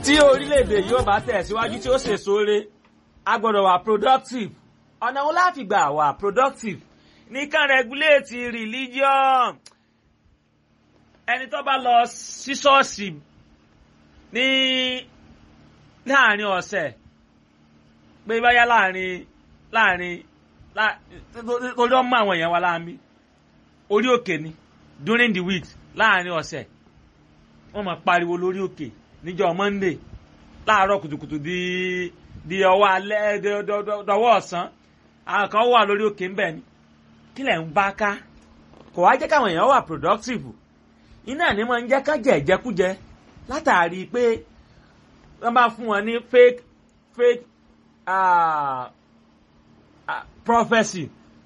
tí orílẹ̀-èdè yóò bá tẹ̀síwájú tí ó ṣe sóore a gbọ́dọ̀ wà productive ọ̀nà wo láti gbà wà productive nìkan regulate religion ẹni tó bá lọ sí ṣọ́ọ̀ṣì ní láàrin ọ̀sẹ̀ pé báyá láàrin láàrin torí ọmọ àwọn èèyàn wa láàmì orí òkè ni during the week láàrin ọ̀sẹ̀ wọ́n máa pariwo lórí òkè níjọ́ monday láàárọ̀ kùtùkùtù di di ọwọ́ alẹ́ dọwọ́ ọ̀sán àwọn kan wà lórí òkè ńbẹ̀ ni kí lẹ̀ ń bá ká kò wá jẹ́ káwọn èèyàn wà productive iná ni wọ́n ń jẹ́ kán jẹ ìjẹkújẹ látàrí pé wọ́n bá fún wọn ní fake fake uh, uh, prophecy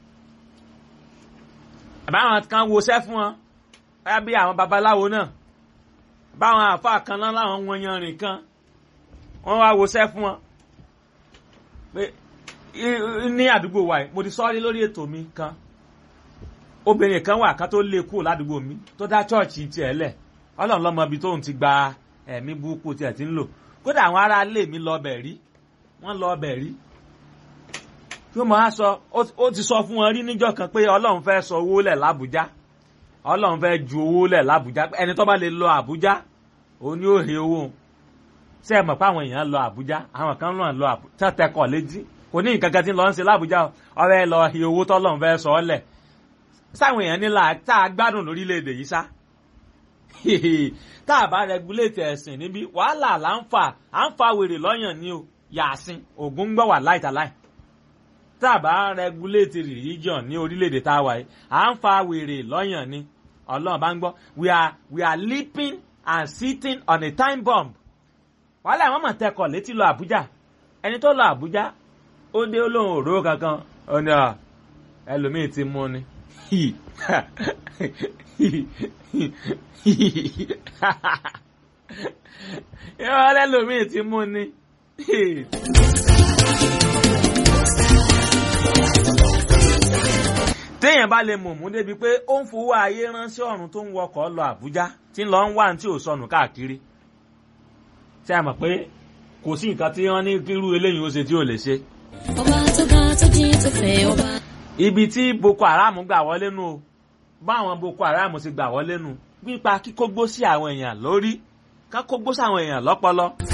àbáwọn kan woṣẹ́ fún wọn báyà bí àwọn babaláwo náà báwọn àfa kan náà láwọn wọn yanrìn kan wọ́n wá woṣẹ́ fún wọn pé ní àdúgbò wa mo ti sọ́ọ́rí lórí ètò mi kan obìnrin kan wà ká tó lé kúrò ládùúgbò mi tó dá chọ́ọ̀chì tiẹ̀ lẹ̀ ọlọ́run lọ́mọ ibi tóun ti gba ẹ̀mí burúkú tiẹ̀ ti ń lò kódà àwọn ará ilé mi lọ bẹ̀ rí wọ́n lọ bẹ̀ rí yóò máa sọ ó ti sọ fún wọn rí níjọ́ kan pé ọlọ́run fẹ́ sọ owó lẹ̀ lábújá ọlọ́run fẹ́ ju owó lẹ̀ lábújá ẹni tó bá lè lọ àbújá òun ni ó he owó ṣé ẹ mọ̀ pé àwọn èèyàn lọ àbújá àwọn kan náà lọ àbújá tẹ́tẹ́kọ̀ létí kò ní nǹkan kan tí ń lọ ń ṣe lábújá ọ̀rẹ́ lọ he owó tọ́lọ́run fẹ́ sọ ọ́ lẹ̀ sáwọn èèyàn nílà tá a gbádùn lórílẹ̀‐èdè yìí sá tá a bá rẹguléètì ẹ̀sìn níbí wàhálà là ń fà à ń fa wèrè lọ́yàn ní o yàásín ògùn ń gbọ́ wà láìtàláì tá a bá rẹguléètì religion ní orílẹ̀‐èdè tá a wà yìí à ń fa wèrè lọ́yàn ní ọlọ́run bá ń gbọ́ we are we are leaping and sitting on a time bomb wàhálà àwọn mọ̀ tẹkọ̀ létí lọ àbújá ẹni tó lọ àbújá ó dé olóhùn òró kankan ó ní ẹlòmíì ti mú ni ìwọ lẹ́lòmíì ti mú ni. téèyàn bá lè mọ̀mú débi pé ó ń fowó ayé ránṣẹ́ ọ̀run tó ń wọkọ̀ lọ àbújá tí ń lọ ń wá tí ò sọnù káàkiri ṣé a mọ̀ pé kò sí nǹkan tí wọ́n ní kírú eléyìí ó ṣe tí ò lè ṣe. ọba tó ga tó jí tó fẹ́ ọba. ibi tí boko haram gbà wọlé nu o báwọn boko haram ti gbà wọlé nu nípa kíkógbó sí àwọn èèyàn lórí kákógbó sí àwọn èèyàn lọ́pọlọ.